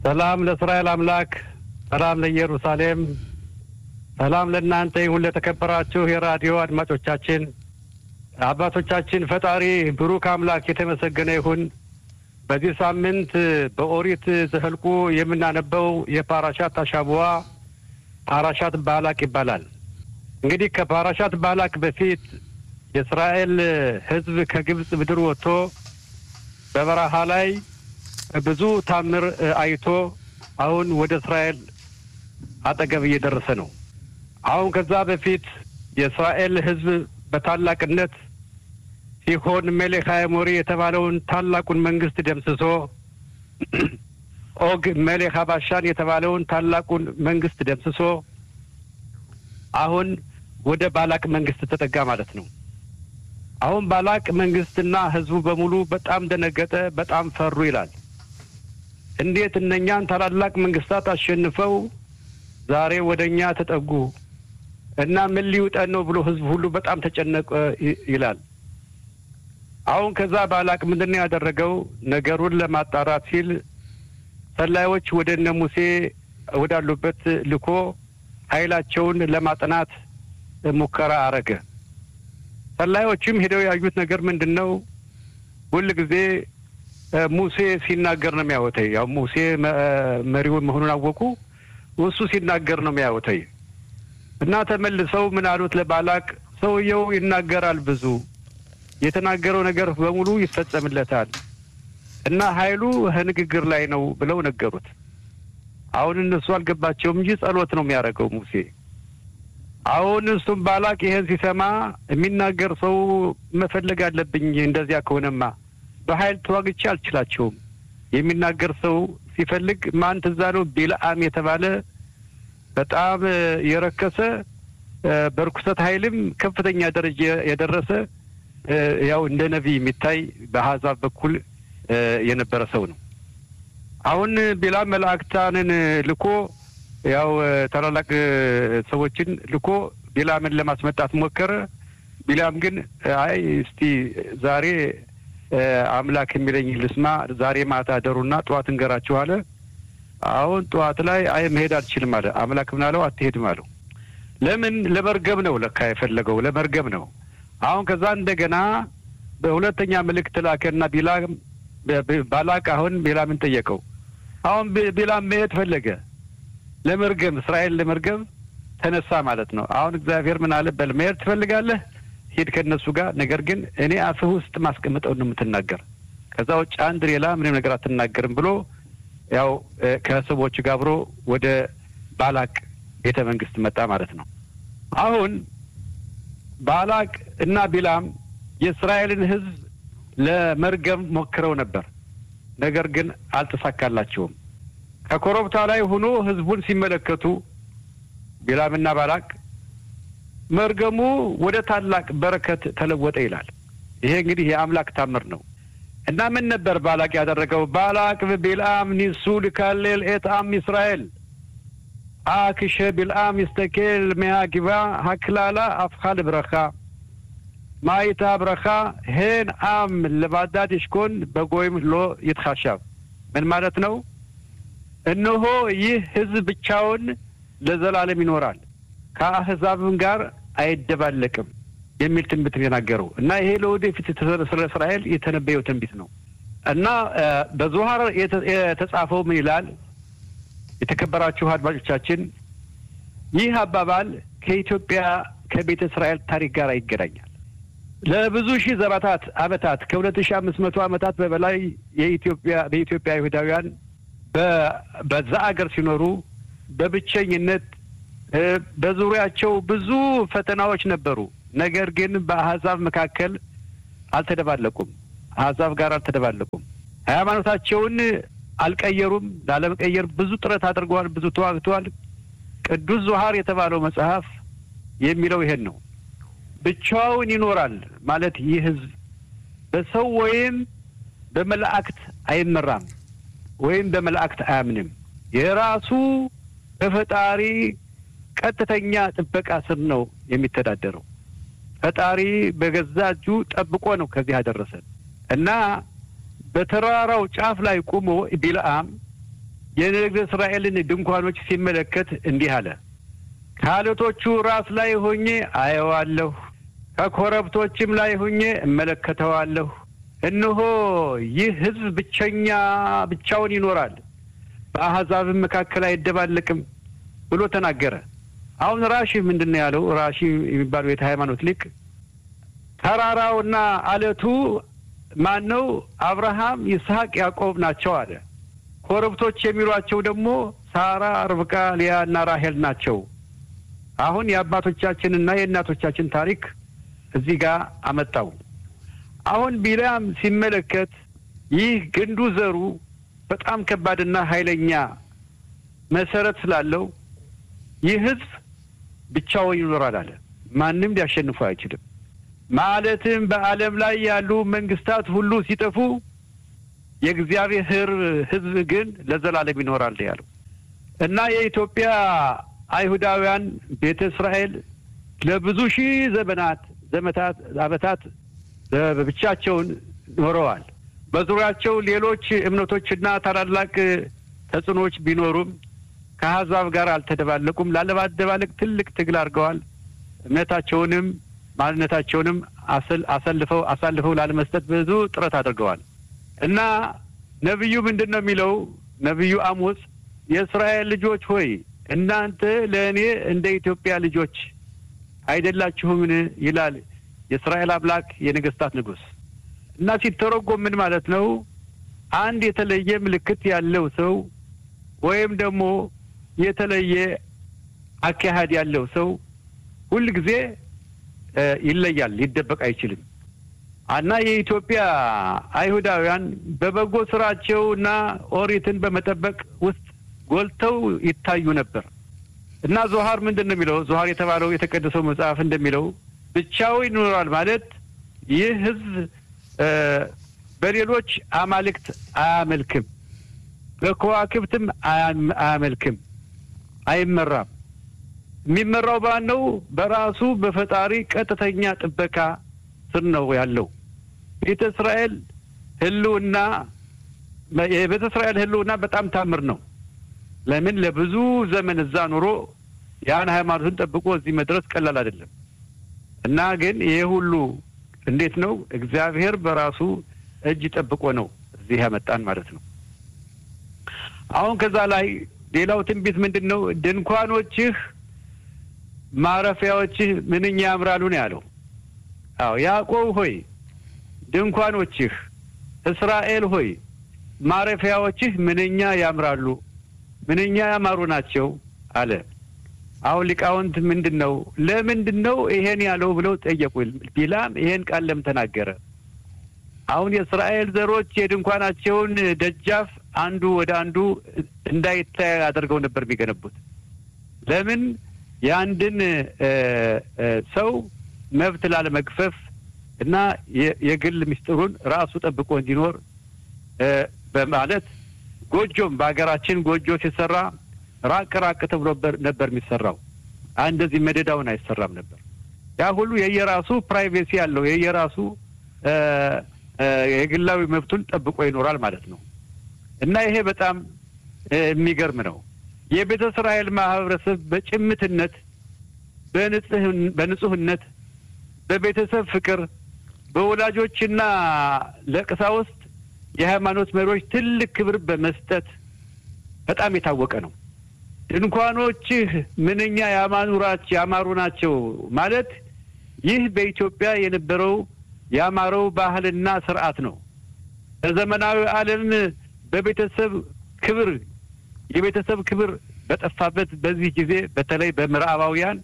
ሰላም ለእስራኤል አምላክ፣ ሰላም ለኢየሩሳሌም፣ ሰላም ለእናንተ ይሁን። ለተከበራችሁ የራዲዮ አድማጮቻችን አባቶቻችን ፈጣሪ ብሩክ አምላክ የተመሰገነ ይሁን። በዚህ ሳምንት በኦሪት ዘኍልቍ የምናነበው የፓራሻት አሻቡዋ ፓራሻት ባላቅ ይባላል። እንግዲህ ከፓራሻት ባላቅ በፊት የእስራኤል ሕዝብ ከግብፅ ምድር ወጥቶ በበረሃ ላይ ብዙ ታምር አይቶ አሁን ወደ እስራኤል አጠገብ እየደረሰ ነው። አሁን ከዛ በፊት የእስራኤል ሕዝብ በታላቅነት ሲሆን ሜሌክ አሞሪ የተባለውን ታላቁን መንግስት ደምስሶ ኦግ ሜሌክ አባሻን የተባለውን ታላቁን መንግስት ደምስሶ አሁን ወደ ባላቅ መንግስት ተጠጋ ማለት ነው። አሁን ባላቅ መንግስትና ህዝቡ በሙሉ በጣም ደነገጠ፣ በጣም ፈሩ ይላል። እንዴት እነኛን ታላላቅ መንግስታት አሸንፈው ዛሬ ወደ እኛ ተጠጉ እና ምን ሊውጠን ነው ብሎ ህዝቡ ሁሉ በጣም ተጨነቀ ይላል። አሁን ከዛ ባላቅ ምንድን ነው ያደረገው? ነገሩን ለማጣራት ሲል ሰላዮች ወደ እነ ሙሴ ወዳሉበት ልኮ ኃይላቸውን ለማጥናት ሙከራ አረገ። ሰላዮችም ሄደው ያዩት ነገር ምንድን ነው? ሁል ጊዜ ሙሴ ሲናገር ነው የሚያወተኝ። ያው ሙሴ መሪውን መሆኑን አወቁ። እሱ ሲናገር ነው የሚያወተኝ እና ተመልሰው ምን አሉት ለባላቅ፣ ሰውየው ይናገራል ብዙ የተናገረው ነገር በሙሉ ይፈጸምለታል እና ኃይሉ ንግግር ላይ ነው ብለው ነገሩት። አሁን እነሱ አልገባቸውም እንጂ ጸሎት ነው የሚያደርገው ሙሴ። አሁን እሱም ባላቅ ይሄን ሲሰማ የሚናገር ሰው መፈለግ አለብኝ፣ እንደዚያ ከሆነማ በኃይል ተዋግቼ አልችላቸውም። የሚናገር ሰው ሲፈልግ ማን ትዝ አለው? ቢልአም የተባለ በጣም የረከሰ በርኩሰት ኃይልም ከፍተኛ ደረጃ የደረሰ ያው እንደ ነቢይ የሚታይ በአሕዛብ በኩል የነበረ ሰው ነው። አሁን ቢላም መላእክታንን ልኮ ያው ታላላቅ ሰዎችን ልኮ ቢላምን ለማስመጣት ሞከረ። ቢላም ግን አይ እስቲ ዛሬ አምላክ የሚለኝ ልስማ፣ ዛሬ ማታ አደሩና ጠዋት እንገራችሁ አለ። አሁን ጠዋት ላይ አይ መሄድ አልችልም አለ። አምላክ ምን አለው? አትሄድም አለው። ለምን? ለመርገም ነው ለካ የፈለገው ለመርገም ነው። አሁን ከዛ እንደገና በሁለተኛ ምልክት ላከና ቢላም ባላቅ አሁን ቢላምን ጠየቀው። አሁን ቢላም መሄድ ፈለገ ለመርገም እስራኤል ለመርገም ተነሳ ማለት ነው። አሁን እግዚአብሔር ምን አለ? በል መሄድ ትፈልጋለህ? ሂድ ከእነሱ ጋር ነገር ግን እኔ አፍህ ውስጥ ማስቀምጠው ነው የምትናገር። ከዛ ውጭ አንድ ሌላ ምንም ነገር አትናገርም ብሎ ያው ከሰዎች ጋር አብሮ ወደ ባላቅ ቤተ መንግስት መጣ ማለት ነው። አሁን ባላቅ እና ቢላም የእስራኤልን ሕዝብ ለመርገም ሞክረው ነበር። ነገር ግን አልተሳካላቸውም። ከኮረብታ ላይ ሆኖ ሕዝቡን ሲመለከቱ ቢላምና ባላቅ መርገሙ ወደ ታላቅ በረከት ተለወጠ ይላል። ይሄ እንግዲህ የአምላክ ታምር ነው እና ምን ነበር ባላቅ ያደረገው? ባላቅ ቢልአም ኒሱ ልካሌል ኤት አም እስራኤል አክሸ ቢልአም ይስተኬል ሚያጊባ ሀክላላ አፍኻ ልብረኻ ማይታ ብረኻ ሄን አም ለባዳድ ይሽኮን በጎይም ሎ ይትኻሻብ። ምን ማለት ነው? እነሆ ይህ ህዝብ ብቻውን ለዘላለም ይኖራል ከአህዛብም ጋር አይደባለቅም የሚል ትንቢት የተናገረው እና ይሄ ለወደፊት ስለ እስራኤል የተነበየው ትንቢት ነው እና በዞሀር የተጻፈው ምን ይላል? የተከበራችሁ አድማጮቻችን ይህ አባባል ከኢትዮጵያ ከቤተ እስራኤል ታሪክ ጋር ይገናኛል። ለብዙ ሺህ ዘባታት ዓመታት ከሁለት ሺህ አምስት መቶ ዓመታት በበላይ የኢትዮጵያ በኢትዮጵያ ይሁዳውያን በዛ አገር ሲኖሩ በብቸኝነት በዙሪያቸው ብዙ ፈተናዎች ነበሩ። ነገር ግን በአሕዛብ መካከል አልተደባለቁም። አሕዛብ ጋር አልተደባለቁም። ሃይማኖታቸውን አልቀየሩም። ላለመቀየር ብዙ ጥረት አድርገዋል። ብዙ ተዋግተዋል። ቅዱስ ዞሀር የተባለው መጽሐፍ የሚለው ይሄን ነው። ብቻውን ይኖራል ማለት ይህ ህዝብ በሰው ወይም በመላእክት አይመራም ወይም በመላእክት አያምንም። የራሱ በፈጣሪ ቀጥተኛ ጥበቃ ስር ነው የሚተዳደረው። ፈጣሪ በገዛ እጁ ጠብቆ ነው ከዚህ ያደረሰን እና በተራራው ጫፍ ላይ ቁሞ ቢልአም የነገ እስራኤልን ድንኳኖች ሲመለከት እንዲህ አለ። ከአለቶቹ ራስ ላይ ሆኜ አየዋለሁ፣ ከኮረብቶችም ላይ ሆኜ እመለከተዋለሁ። እነሆ ይህ ሕዝብ ብቸኛ ብቻውን ይኖራል፣ በአሕዛብም መካከል አይደባለቅም ብሎ ተናገረ። አሁን ራሺ ምንድን ነው ያለው? ራሺ የሚባለው የት ሃይማኖት ሊቅ ተራራውና አለቱ ማን ነው? አብርሃም፣ ይስሐቅ፣ ያዕቆብ ናቸው አለ። ኮረብቶች የሚሏቸው ደግሞ ሳራ፣ ርብቃ፣ ሊያ እና ራሄል ናቸው። አሁን የአባቶቻችንና የእናቶቻችን ታሪክ እዚህ ጋር አመጣው። አሁን ቢላም ሲመለከት ይህ ግንዱ ዘሩ በጣም ከባድና ኃይለኛ መሰረት ስላለው ይህ ህዝብ ብቻውን ይኖራል አለ። ማንም ሊያሸንፉ አይችልም። ማለትም በዓለም ላይ ያሉ መንግስታት ሁሉ ሲጠፉ የእግዚአብሔር ህዝብ ግን ለዘላለም ይኖራል ያለው እና የኢትዮጵያ አይሁዳውያን ቤተ እስራኤል ለብዙ ሺህ ዘመናት ዘመታት ዓመታት ብቻቸውን ኖረዋል። በዙሪያቸው ሌሎች እምነቶችና ታላላቅ ተጽዕኖዎች ቢኖሩም ከአሕዛብ ጋር አልተደባለቁም። ላለማደባለቅ ትልቅ ትግል አድርገዋል። እምነታቸውንም ማንነታቸውንም አሰልፈው አሳልፈው ላለመስጠት ብዙ ጥረት አድርገዋል እና ነቢዩ ምንድን ነው የሚለው? ነቢዩ አሞጽ የእስራኤል ልጆች ሆይ እናንተ ለእኔ እንደ ኢትዮጵያ ልጆች አይደላችሁምን? ይላል የእስራኤል አምላክ የነገስታት ንጉሥ። እና ሲተረጎም ምን ማለት ነው? አንድ የተለየ ምልክት ያለው ሰው ወይም ደግሞ የተለየ አካሄድ ያለው ሰው ሁል ጊዜ ይለያል፣ ሊደበቅ አይችልም። እና የኢትዮጵያ አይሁዳውያን በበጎ ስራቸው እና ኦሪትን በመጠበቅ ውስጥ ጎልተው ይታዩ ነበር እና ዞሀር ምንድን ነው የሚለው? ዞሀር የተባለው የተቀደሰው መጽሐፍ እንደሚለው ብቻው ይኖራል ማለት ይህ ህዝብ በሌሎች አማልክት አያመልክም፣ በከዋክብትም አያመልክም፣ አይመራም። የሚመራው ባን ነው በራሱ በፈጣሪ ቀጥተኛ ጥበቃ ስር ነው ያለው። ቤተ እስራኤል ህልውና የቤተ እስራኤል ህልውና በጣም ታምር ነው። ለምን ለብዙ ዘመን እዛ ኑሮ ያን ሃይማኖትን ጠብቆ እዚህ መድረስ ቀላል አይደለም እና ግን ይሄ ሁሉ እንዴት ነው እግዚአብሔር በራሱ እጅ ጠብቆ ነው እዚህ ያመጣን ማለት ነው። አሁን ከዛ ላይ ሌላው ትንቢት ምንድን ነው? ድንኳኖችህ ማረፊያዎችህ ምንኛ ያምራሉ ነው ያለው። አዎ ያዕቆብ ሆይ ድንኳኖችህ፣ እስራኤል ሆይ ማረፊያዎችህ ምንኛ ያምራሉ፣ ምንኛ ያማሩ ናቸው አለ። አሁን ሊቃውንት ምንድን ነው ለምንድን ነው ይሄን ያለው ብለው ጠየቁ። ቢላም ይሄን ቃል ለምን ተናገረ? አሁን የእስራኤል ዘሮች የድንኳናቸውን ደጃፍ አንዱ ወደ አንዱ እንዳይታይ አድርገው ነበር የሚገነቡት። ለምን? የአንድን ሰው መብት ላለመግፈፍ እና የግል ምስጢሩን ራሱ ጠብቆ እንዲኖር በማለት ጎጆም በሀገራችን ጎጆ ሲሰራ ራቅ ራቅ ተብሎ ነበር የሚሰራው። እንደዚህ መደዳውን አይሰራም ነበር። ያ ሁሉ የየራሱ ፕራይቬሲ ያለው የየራሱ የግላዊ መብቱን ጠብቆ ይኖራል ማለት ነው እና ይሄ በጣም የሚገርም ነው። የቤተ እስራኤል ማህበረሰብ በጭምትነት፣ በንጹህነት፣ በቤተሰብ ፍቅር፣ በወላጆችና ለቀሳውስት የሃይማኖት መሪዎች ትልቅ ክብር በመስጠት በጣም የታወቀ ነው። ድንኳኖችህ ምንኛ ያማኑራች ያማሩ ናቸው ማለት ይህ በኢትዮጵያ የነበረው ያማረው ባህልና ስርዓት ነው። በዘመናዊ ዓለም በቤተሰብ ክብር የቤተሰብ ክብር በጠፋበት በዚህ ጊዜ በተለይ በምዕራባውያን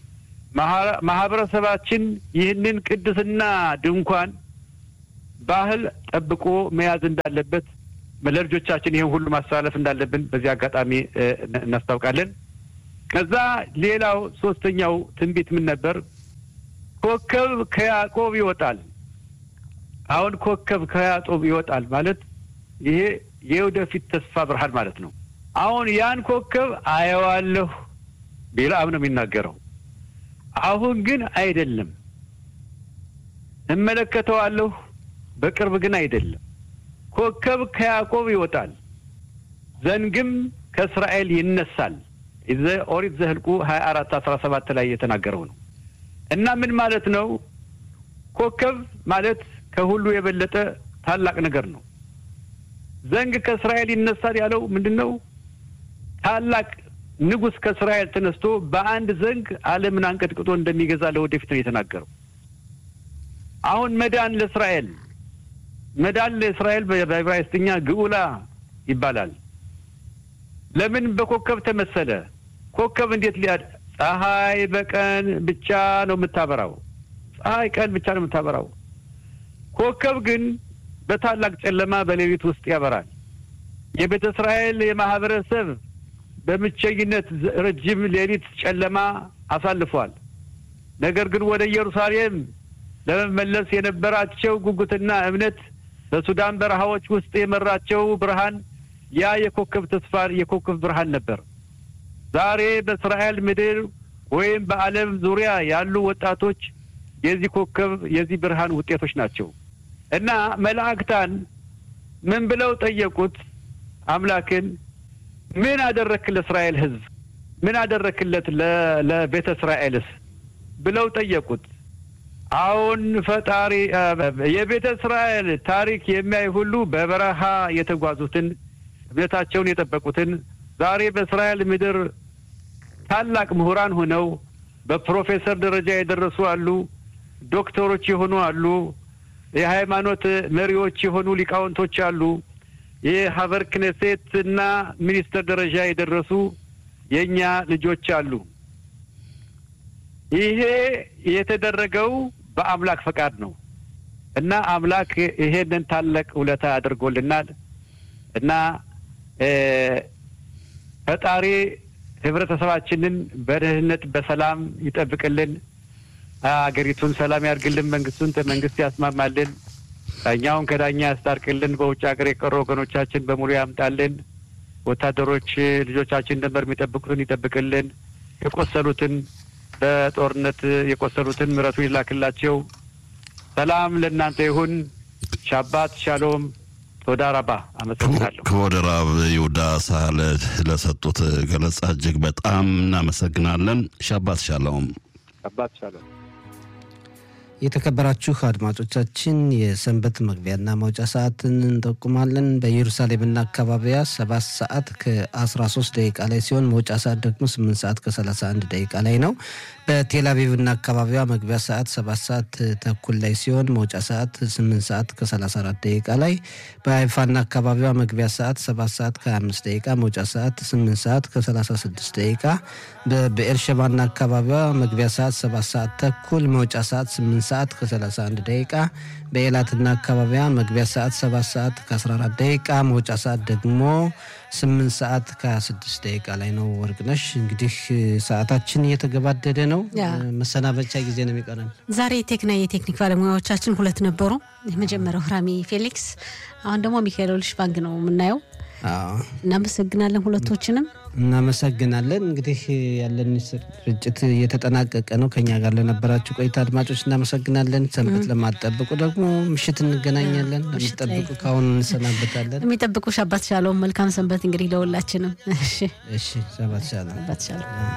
ማህበረሰባችን ይህንን ቅድስና ድንኳን ባህል ጠብቆ መያዝ እንዳለበት ለልጆቻችን ይህን ሁሉ ማስተላለፍ እንዳለብን በዚህ አጋጣሚ እናስታውቃለን። ከዛ ሌላው ሶስተኛው ትንቢት ምን ነበር? ኮከብ ከያዕቆብ ይወጣል። አሁን ኮከብ ከያዕቆብ ይወጣል ማለት ይሄ የወደፊት ተስፋ ብርሃን ማለት ነው። አሁን ያን ኮከብ አየዋለሁ ቢልዓም ነው የሚናገረው። አሁን ግን አይደለም፣ እመለከተዋለሁ፣ በቅርብ ግን አይደለም። ኮከብ ከያዕቆብ ይወጣል። ዘንግም ከእስራኤል ይነሳል። ኦሪት ዘኍልቍ ሀያ አራት አስራ ሰባት ላይ የተናገረው ነው እና ምን ማለት ነው? ኮከብ ማለት ከሁሉ የበለጠ ታላቅ ነገር ነው። ዘንግ ከእስራኤል ይነሳል ያለው ምንድን ነው? ታላቅ ንጉሥ ከእስራኤል ተነስቶ በአንድ ዘንግ ዓለምን አንቀጥቅጦ እንደሚገዛ ለወደፊት ነው የተናገረው። አሁን መዳን ለእስራኤል መዳን ለእስራኤል በዕብራይስጥኛ ግዑላ ይባላል። ለምን በኮከብ ተመሰለ? ኮከብ እንዴት ሊያ ፀሐይ በቀን ብቻ ነው የምታበራው። ፀሐይ ቀን ብቻ ነው የምታበራው። ኮከብ ግን በታላቅ ጨለማ በሌሊት ውስጥ ያበራል። የቤተ እስራኤል የማህበረሰብ በብቸኝነት ረጅም ሌሊት ጨለማ አሳልፏል። ነገር ግን ወደ ኢየሩሳሌም ለመመለስ የነበራቸው ጉጉትና እምነት በሱዳን በረሃዎች ውስጥ የመራቸው ብርሃን ያ የኮከብ ተስፋ የኮከብ ብርሃን ነበር። ዛሬ በእስራኤል ምድር ወይም በዓለም ዙሪያ ያሉ ወጣቶች የዚህ ኮከብ የዚህ ብርሃን ውጤቶች ናቸው እና መላእክታን ምን ብለው ጠየቁት? አምላክን ምን አደረክ ለእስራኤል ሕዝብ ምን አደረክለት ለቤተ እስራኤልስ ብለው ጠየቁት። አሁን ፈጣሪ የቤተ እስራኤል ታሪክ የሚያይ ሁሉ በበረሃ የተጓዙትን እምነታቸውን የጠበቁትን ዛሬ በእስራኤል ምድር ታላቅ ምሁራን ሆነው በፕሮፌሰር ደረጃ የደረሱ አሉ፣ ዶክተሮች የሆኑ አሉ፣ የሃይማኖት መሪዎች የሆኑ ሊቃውንቶች አሉ፣ የሀበር ክኔሴት እና ሚኒስተር ደረጃ የደረሱ የእኛ ልጆች አሉ። ይሄ የተደረገው በአምላክ ፈቃድ ነው እና አምላክ ይሄንን ታላቅ ውለታ አድርጎልናል እና ፈጣሪ ህብረተሰባችንን በደህንነት በሰላም ይጠብቅልን፣ አገሪቱን ሰላም ያርግልን፣ መንግስቱን መንግስት ያስማማልን፣ ዳኛውን ከዳኛ ያስታርቅልን፣ በውጭ ሀገር የቀሩ ወገኖቻችን በሙሉ ያምጣልን፣ ወታደሮች ልጆቻችን ድንበር የሚጠብቁትን ይጠብቅልን፣ የቆሰሉትን በጦርነት የቆሰሉትን ምሕረቱ ይላክላቸው። ሰላም ለእናንተ ይሁን። ሻባት ሻሎም ቶዳ ረባ አመሰግናለሁ። ክቡር ራብ ይሁዳ ሳህለ ለሰጡት ገለጻ እጅግ በጣም እናመሰግናለን። ሻባት ሻሎም። ሻባት ሻሎም። የተከበራችሁ አድማጮቻችን የሰንበት መግቢያና መውጫ ሰዓትን እንጠቁማለን። በኢየሩሳሌምና አካባቢያ ሰባት ሰዓት ከ13 ደቂቃ ላይ ሲሆን መውጫ ሰዓት ደግሞ 8 ሰዓት ከ31 ደቂቃ ላይ ነው። በቴል አቪቭና አካባቢዋ መግቢያ ሰዓት 7 ሰዓት ተኩል ላይ ሲሆን መውጫ ሰዓት 8 ሰዓት ከ34 ደቂቃ ላይ፣ በሀይፋና አካባቢዋ መግቢያ ሰዓት 7 ሰዓት ከ25 ደቂቃ መውጫ ሰዓት 8 ሰዓት ከ36 ደቂቃ፣ በብኤርሸባና አካባቢዋ መግቢያ ሰዓት 7 ሰዓት ተኩል መውጫ ሰዓት 8 ሰዓት ከ31 ደቂቃ በኤላትና አካባቢያ መግቢያ ሰዓት 7 ሰዓት ከ14 ደቂቃ መውጫ ሰዓት ደግሞ 8 ሰዓት ከ26 ደቂቃ ላይ ነው። ወርቅነሽ እንግዲህ ሰዓታችን እየተገባደደ ነው። መሰናበቻ ጊዜ ነው የሚቀረን። ዛሬ ቴክና የቴክኒክ ባለሙያዎቻችን ሁለት ነበሩ። የመጀመሪያው ራሚ ፌሊክስ፣ አሁን ደግሞ ሚካኤል ልሽ ባንክ ነው የምናየው። እናመሰግናለን ሁለቶችንም እናመሰግናለን። እንግዲህ ያለን ስርጭት እየተጠናቀቀ ነው። ከኛ ጋር ለነበራችሁ ቆይታ አድማጮች እናመሰግናለን። ሰንበት ለማጠብቁ ደግሞ ምሽት እንገናኛለን። ለሚጠብቁ ከአሁኑ እንሰናበታለን። የሚጠብቁ ሻባት ሻሎም መልካም ሰንበት እንግዲህ ለሁላችንም። እሺ እሺ፣ ሻባት ሻሎም። ሻባት ሻሎም።